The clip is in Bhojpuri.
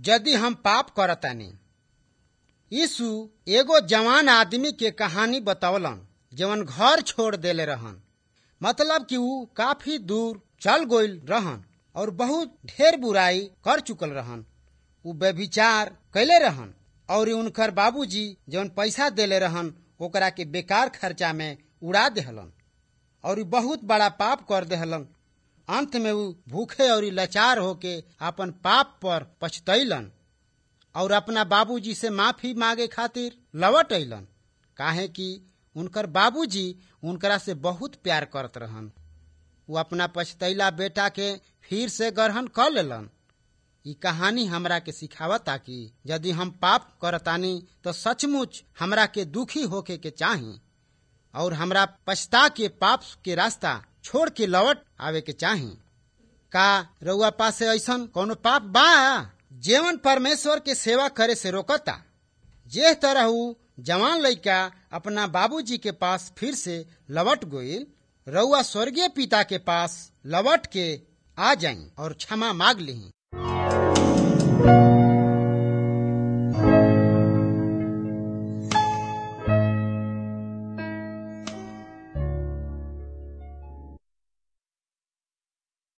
यदि हम पाप करतानी यीशु एगो जवान आदमी के कहानी बतौलन जवन घर छोड़ देले रहन मतलब कि ऊ काफी दूर चल गईल रहन और बहुत ढेर बुराई कर चुकल रहन ऊ व्यभिचार कैले रहन और उनकर बाबूजी जवन पैसा देले रहन ओकरा के बेकार खर्चा में उड़ा देहलन और बहुत बड़ा पाप कर देहलन अंत में ऊ भूखे और लाचार होके अपन पाप पर पछतैलन और अपना बाबूजी से माफी मांगे खातिर लौट अलन काहे कि उनकर बाबूजी उनकरा से बहुत प्यार करत रहन वो अपना पछतैला बेटा के फिर से ग्रहण कर लेलन ई कहानी हमरा के सिखावता कि यदि हम पाप करतानी तो सचमुच हमरा के दुखी होके के चाही और हमरा पछता के पाप के रास्ता छोड़ के लौट आवे के चाही का रउआ पास ऐसन कोनो पाप बा जेवन परमेश्वर के सेवा करे से रोकता जे तरह ऊ जवान लड़का अपना बाबूजी के पास फिर से लौट गईल रउआ स्वर्गीय पिता के पास लौट के आ जाई और क्षमा मांग ली